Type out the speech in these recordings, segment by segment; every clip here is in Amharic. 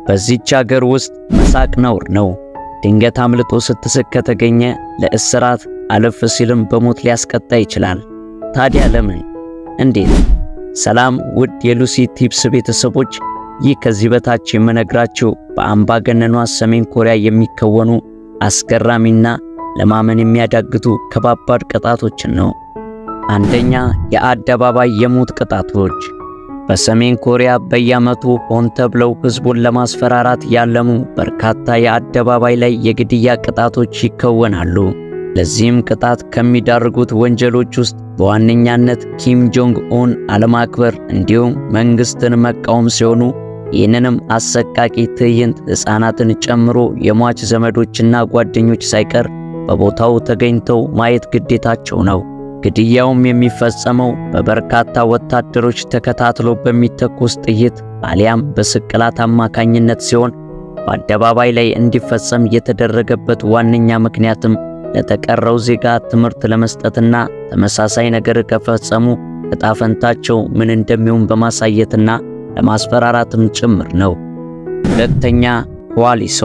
በዚች አገር ውስጥ መሳቅ ነውር ነው። ድንገት አምልጦ ስትስቅ ከተገኘ ለእስራት አለፍ ሲልም በሞት ሊያስቀጣ ይችላል። ታዲያ ለምን? እንዴት? ሰላም ውድ የሉሲ ቲፕስ ቤተሰቦች፣ ይህ ከዚህ በታች የምነግራችሁ በአምባገነኗ ሰሜን ኮሪያ የሚከወኑ አስገራሚና ለማመን የሚያዳግቱ ከባባድ ቅጣቶችን ነው። አንደኛ፣ የአደባባይ የሞት ቅጣቶች። በሰሜን ኮሪያ በየዓመቱ ሆን ተብለው ሕዝቡን ለማስፈራራት ያለሙ በርካታ የአደባባይ ላይ የግድያ ቅጣቶች ይከወናሉ። ለዚህም ቅጣት ከሚዳርጉት ወንጀሎች ውስጥ በዋነኛነት ኪም ጆንግ ኡን አለማክበር እንዲሁም መንግሥትን መቃወም ሲሆኑ ይህንንም አሰቃቂ ትዕይንት ሕፃናትን ጨምሮ የሟች ዘመዶችና ጓደኞች ሳይቀር በቦታው ተገኝተው ማየት ግዴታቸው ነው። ግድያውም የሚፈጸመው በበርካታ ወታደሮች ተከታትሎ በሚተኮስ ጥይት አሊያም በስቅላት አማካኝነት ሲሆን በአደባባይ ላይ እንዲፈጸም የተደረገበት ዋነኛ ምክንያትም ለተቀረው ዜጋ ትምህርት ለመስጠትና ተመሳሳይ ነገር ከፈጸሙ ዕጣ ፈንታቸው ምን እንደሚሆን በማሳየትና ለማስፈራራትም ጭምር ነው። ሁለተኛ፣ ዋሊሶ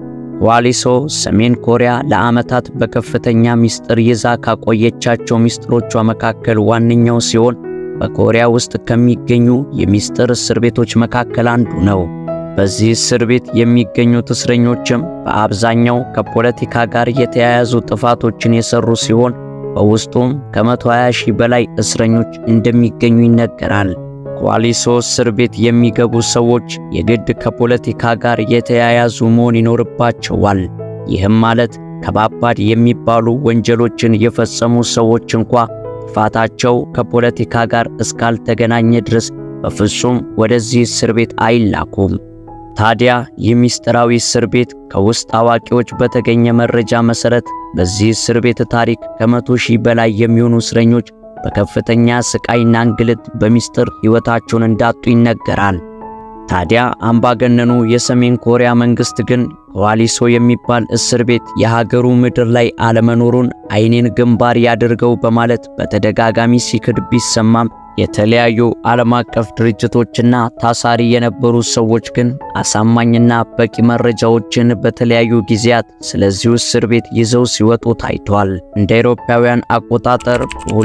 ዋሊሶ ሰሜን ኮሪያ ለዓመታት በከፍተኛ ምስጢር ይዛ ካቆየቻቸው ምስጢሮቿ መካከል ዋነኛው ሲሆን በኮሪያ ውስጥ ከሚገኙ የምስጢር እስር ቤቶች መካከል አንዱ ነው። በዚህ እስር ቤት የሚገኙት እስረኞችም በአብዛኛው ከፖለቲካ ጋር የተያያዙ ጥፋቶችን የሰሩ ሲሆን በውስጡም ከ120 ሺህ በላይ እስረኞች እንደሚገኙ ይነገራል። ዋሊሶ እስር ቤት የሚገቡ ሰዎች የግድ ከፖለቲካ ጋር የተያያዙ መሆን ይኖርባቸዋል። ይህም ማለት ከባባድ የሚባሉ ወንጀሎችን የፈጸሙ ሰዎች እንኳ ጥፋታቸው ከፖለቲካ ጋር እስካልተገናኘ ድረስ በፍጹም ወደዚህ እስር ቤት አይላኩም። ታዲያ ይህ ምስጢራዊ እስር ቤት ከውስጥ አዋቂዎች በተገኘ መረጃ መሠረት በዚህ እስር ቤት ታሪክ ከመቶ ሺህ በላይ የሚሆኑ እስረኞች በከፍተኛ ስቃይና እንግልት በሚስጥር ሕይወታቸውን እንዳጡ ይነገራል። ታዲያ አምባገነኑ የሰሜን ኮሪያ መንግሥት ግን ዋሊሶ የሚባል እስር ቤት የሀገሩ ምድር ላይ አለመኖሩን ዓይኔን ግንባር ያድርገው በማለት በተደጋጋሚ ሲክድ ቢሰማም የተለያዩ ዓለም አቀፍ ድርጅቶችና ታሳሪ የነበሩ ሰዎች ግን አሳማኝና በቂ መረጃዎችን በተለያዩ ጊዜያት ስለዚሁ እስር ቤት ይዘው ሲወጡ ታይቷል። እንደ አውሮፓውያን አቆጣጠር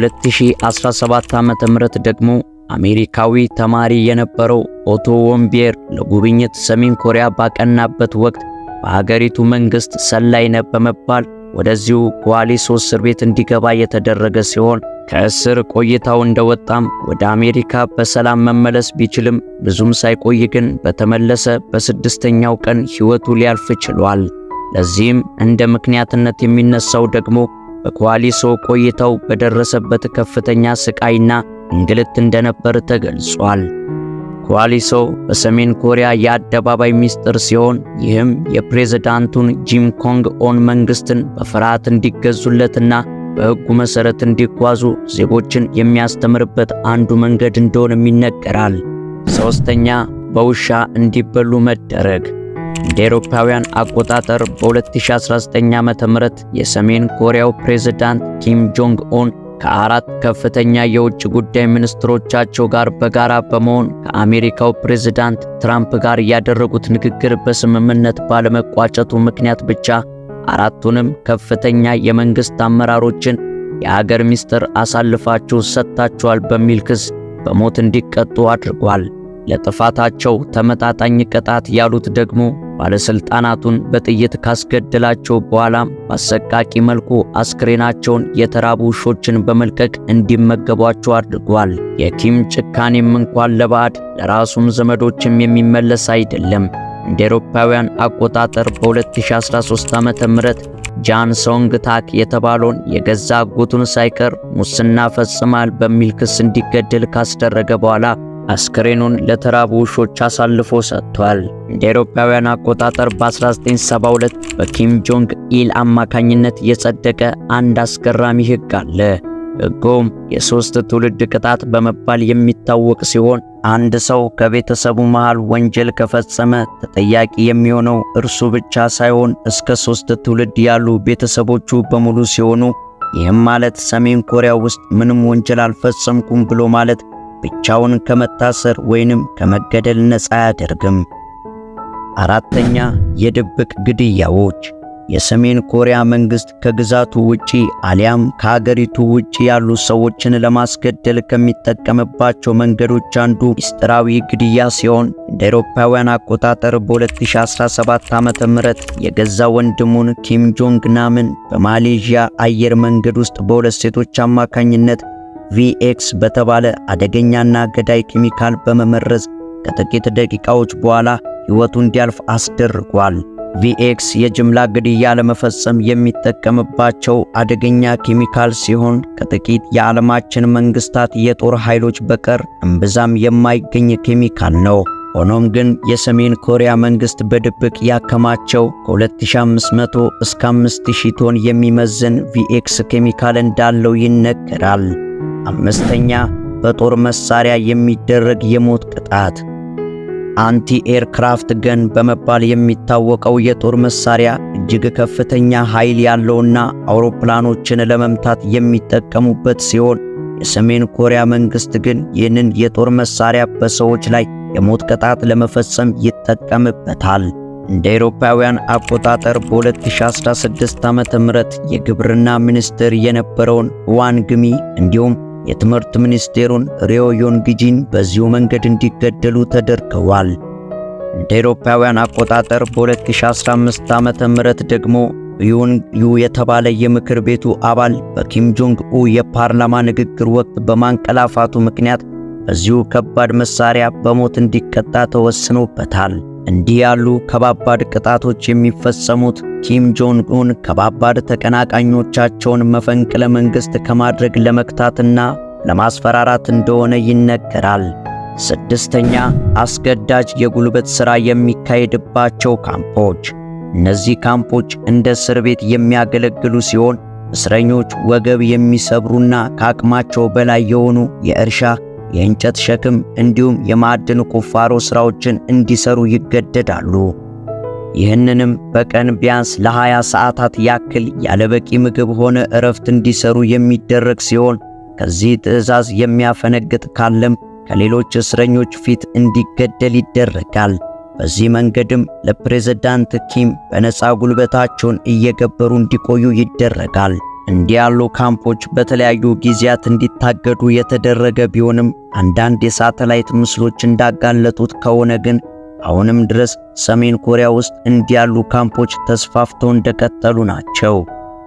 በ2017 ዓ.ም ደግሞ አሜሪካዊ ተማሪ የነበረው ኦቶ ወምቢየር ለጉብኝት ሰሜን ኮሪያ ባቀናበት ወቅት በሀገሪቱ መንግሥት ሰላይ ነህ በመባል ወደዚሁ ዋሊሶ እስር ቤት እንዲገባ የተደረገ ሲሆን ከእስር ቆይታው እንደወጣም ወደ አሜሪካ በሰላም መመለስ ቢችልም ብዙም ሳይቆይ ግን በተመለሰ በስድስተኛው ቀን ሕይወቱ ሊያልፍ ችሏል። ለዚህም እንደ ምክንያትነት የሚነሳው ደግሞ በዋሊሶ ቆይታው በደረሰበት ከፍተኛ ስቃይና እንግልት እንደነበር ተገልጿል። ዋሊሶ በሰሜን ኮሪያ የአደባባይ ምስጢር ሲሆን ይህም የፕሬዝዳንቱን ጂም ኮንግ ኦን መንግሥትን በፍርሃት እንዲገዙለትና በሕጉ መሠረት እንዲጓዙ ዜጎችን የሚያስተምርበት አንዱ መንገድ እንደሆነም ይነገራል። ሦስተኛ፣ በውሻ እንዲበሉ መደረግ። እንደ አውሮፓውያን አቆጣጠር በ2019 ዓ.ም የሰሜን ኮሪያው ፕሬዝዳንት ኪም ጆንግ ኦን ከአራት ከፍተኛ የውጭ ጉዳይ ሚኒስትሮቻቸው ጋር በጋራ በመሆን ከአሜሪካው ፕሬዝዳንት ትራምፕ ጋር ያደረጉት ንግግር በስምምነት ባለመቋጨቱ ምክንያት ብቻ አራቱንም ከፍተኛ የመንግሥት አመራሮችን የአገር ምስጢር አሳልፋችሁ ሰጥታችኋል በሚል ክስ በሞት እንዲቀጡ አድርጓል። ለጥፋታቸው ተመጣጣኝ ቅጣት ያሉት ደግሞ ባለሥልጣናቱን በጥይት ካስገደላቸው በኋላም በአሰቃቂ መልኩ አስክሬናቸውን የተራቡ ውሾችን በመልቀቅ እንዲመገቧቸው አድርጓል። የኪም ጭካኔም እንኳን ለባዕድ ለራሱም ዘመዶችም የሚመለስ አይደለም። እንደ አውሮፓውያን አቆጣጠር በ2013 ዓ.ም ጃን ሶንግ ታክ የተባለውን የገዛ አጎቱን ሳይቀር ሙስና ፈጽሟል በሚል ክስ እንዲገደል ካስደረገ በኋላ አስክሬኑን ለተራቡ ውሾች አሳልፎ ሰጥቷል። እንደ አውሮፓውያን አቆጣጠር በ1972 በኪም ጆንግ ኢል አማካኝነት የጸደቀ አንድ አስገራሚ ሕግ አለ። ሕጉም የሦስት ትውልድ ቅጣት በመባል የሚታወቅ ሲሆን አንድ ሰው ከቤተሰቡ መሃል ወንጀል ከፈጸመ ተጠያቂ የሚሆነው እርሱ ብቻ ሳይሆን እስከ ሦስት ትውልድ ያሉ ቤተሰቦቹ በሙሉ ሲሆኑ ይህም ማለት ሰሜን ኮሪያ ውስጥ ምንም ወንጀል አልፈጸምኩም ብሎ ማለት ብቻውን ከመታሰር ወይንም ከመገደል ነፃ አያደርግም። አራተኛ የድብቅ ግድያዎች የሰሜን ኮሪያ መንግስት ከግዛቱ ውጪ አሊያም ከሀገሪቱ ውጪ ያሉ ሰዎችን ለማስገደል ከሚጠቀምባቸው መንገዶች አንዱ ምስጢራዊ ግድያ ሲሆን እንደ አውሮፓውያን አቆጣጠር በ2017 ዓ.ም የገዛ ወንድሙን ኪም ጆንግ ናምን በማሌዥያ አየር መንገድ ውስጥ በሁለት ሴቶች አማካኝነት ቪኤክስ በተባለ አደገኛና ገዳይ ኬሚካል በመመረዝ ከጥቂት ደቂቃዎች በኋላ ሕይወቱ እንዲያልፍ አስደርጓል። ቪኤክስ የጅምላ ግድያ ለመፈጸም የሚጠቀምባቸው አደገኛ ኬሚካል ሲሆን ከጥቂት የዓለማችን መንግስታት የጦር ኃይሎች በቀር እምብዛም የማይገኝ ኬሚካል ነው። ሆኖም ግን የሰሜን ኮሪያ መንግስት በድብቅ ያከማቸው ከ2500 እስከ 5000 ቶን የሚመዝን ቪኤክስ ኬሚካል እንዳለው ይነገራል። አምስተኛ በጦር መሳሪያ የሚደረግ የሞት ቅጣት አንቲ ኤርክራፍት ገን በመባል የሚታወቀው የጦር መሳሪያ እጅግ ከፍተኛ ኃይል ያለውና አውሮፕላኖችን ለመምታት የሚጠቀሙበት ሲሆን የሰሜን ኮሪያ መንግስት ግን ይህንን የጦር መሳሪያ በሰዎች ላይ የሞት ቅጣት ለመፈጸም ይጠቀምበታል። እንደ አውሮፓውያን አቆጣጠር በ2016 ዓ.ም የግብርና ሚኒስትር የነበረውን ዋን ግሚ እንዲሁም የትምህርት ሚኒስቴሩን ሪዮ ዮንግጂን በዚሁ መንገድ እንዲገደሉ ተደርገዋል። እንደ አውሮፓውያን አቆጣጠር በ2015 ዓመተ ምህረት ደግሞ ዩን ዩ የተባለ የምክር ቤቱ አባል በኪም ጆንግ ኡ የፓርላማ ንግግር ወቅት በማንቀላፋቱ ምክንያት በዚሁ ከባድ መሳሪያ በሞት እንዲቀጣ ተወስኖበታል። እንዲህ ያሉ ከባባድ ቅጣቶች የሚፈጸሙት ኪም ጆንግ ኡን ከባባድ ተቀናቃኞቻቸውን መፈንቅለ መንግሥት ከማድረግ ለመክታትና ለማስፈራራት እንደሆነ ይነገራል። ስድስተኛ አስገዳጅ የጉልበት ሥራ የሚካሄድባቸው ካምፖች። እነዚህ ካምፖች እንደ እስር ቤት የሚያገለግሉ ሲሆን እስረኞች ወገብ የሚሰብሩና ከአቅማቸው በላይ የሆኑ የእርሻ የእንጨት ሸክም እንዲሁም የማዕድን ቁፋሮ ሥራዎችን እንዲሰሩ ይገደዳሉ። ይህንንም በቀን ቢያንስ ለ20 ሰዓታት ያክል ያለበቂ ምግብ ሆነ እረፍት እንዲሰሩ የሚደረግ ሲሆን ከዚህ ትዕዛዝ የሚያፈነግጥ ካለም ከሌሎች እስረኞች ፊት እንዲገደል ይደረጋል። በዚህ መንገድም ለፕሬዝዳንት ኪም በነፃ ጉልበታቸውን እየገበሩ እንዲቆዩ ይደረጋል። እንዲህ ያሉ ካምፖች በተለያዩ ጊዜያት እንዲታገዱ የተደረገ ቢሆንም አንዳንድ የሳተላይት ምስሎች እንዳጋለጡት ከሆነ ግን አሁንም ድረስ ሰሜን ኮሪያ ውስጥ እንዲህ ያሉ ካምፖች ተስፋፍተው እንደቀጠሉ ናቸው።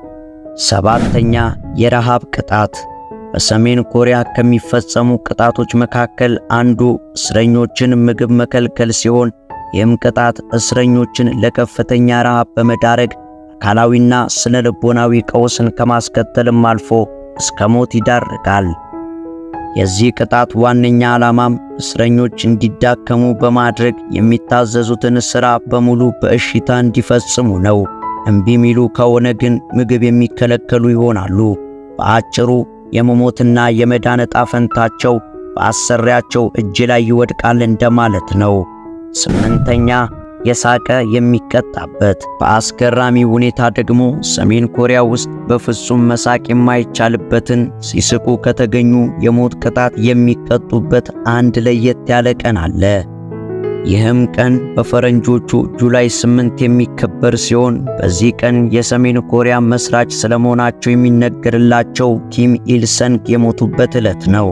ሰባተኛ የረሃብ ቅጣት። በሰሜን ኮሪያ ከሚፈጸሙ ቅጣቶች መካከል አንዱ እስረኞችን ምግብ መከልከል ሲሆን ይህም ቅጣት እስረኞችን ለከፍተኛ ረሃብ በመዳረግ አካላዊና ስነ ልቦናዊ ቀውስን ከማስከተልም አልፎ እስከ ሞት ይዳርጋል። የዚህ ቅጣት ዋነኛ ዓላማም እስረኞች እንዲዳከሙ በማድረግ የሚታዘዙትን ሥራ በሙሉ በእሽታ እንዲፈጽሙ ነው። እምቢ ሚሉ ከሆነ ግን ምግብ የሚከለከሉ ይሆናሉ። በአጭሩ የመሞትና የመዳን ዕጣ ፈንታቸው በአሰሪያቸው እጅ ላይ ይወድቃል እንደማለት ነው። ስምንተኛ የሳቀ የሚቀጣበት። በአስገራሚ ሁኔታ ደግሞ ሰሜን ኮሪያ ውስጥ በፍጹም መሳቅ የማይቻልበትን ሲስቁ ከተገኙ የሞት ቅጣት የሚቀጡበት አንድ ለየት ያለ ቀን አለ። ይህም ቀን በፈረንጆቹ ጁላይ 8 የሚከበር ሲሆን በዚህ ቀን የሰሜን ኮሪያ መስራች ስለመሆናቸው የሚነገርላቸው ኪም ኢል ሰንግ የሞቱበት ዕለት ነው።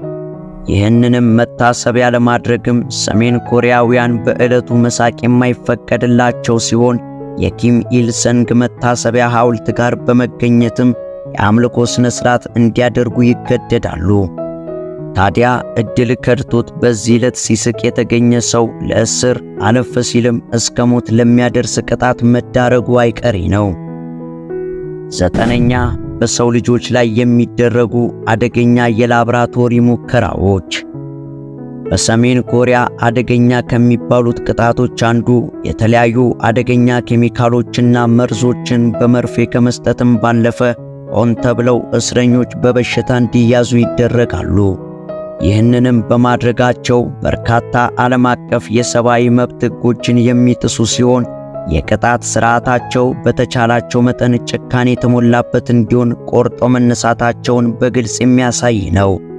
ይህንንም መታሰቢያ ለማድረግም ሰሜን ኮሪያውያን በዕለቱ መሳቅ የማይፈቀድላቸው ሲሆን የኪም ኢል ሰንግ መታሰቢያ ሐውልት ጋር በመገኘትም የአምልኮ ሥነ ሥርዓት እንዲያደርጉ ይገደዳሉ። ታዲያ ዕድል ከድቶት በዚህ ዕለት ሲስቅ የተገኘ ሰው ለእስር አለፍ ሲልም እስከ ሞት ለሚያደርስ ቅጣት መዳረጉ አይቀሬ ነው። ዘጠነኛ በሰው ልጆች ላይ የሚደረጉ አደገኛ የላብራቶሪ ሙከራዎች። በሰሜን ኮሪያ አደገኛ ከሚባሉት ቅጣቶች አንዱ የተለያዩ አደገኛ ኬሚካሎችና መርዞችን በመርፌ ከመስጠትም ባለፈ ሆን ተብለው እስረኞች በበሽታ እንዲያዙ ይደረጋሉ። ይህንንም በማድረጋቸው በርካታ ዓለም አቀፍ የሰብአዊ መብት ሕጎችን የሚጥሱ ሲሆን የቅጣት ሥርዓታቸው በተቻላቸው መጠን ጭካኔ የተሞላበት እንዲሆን ቆርጦ መነሳታቸውን በግልጽ የሚያሳይ ነው።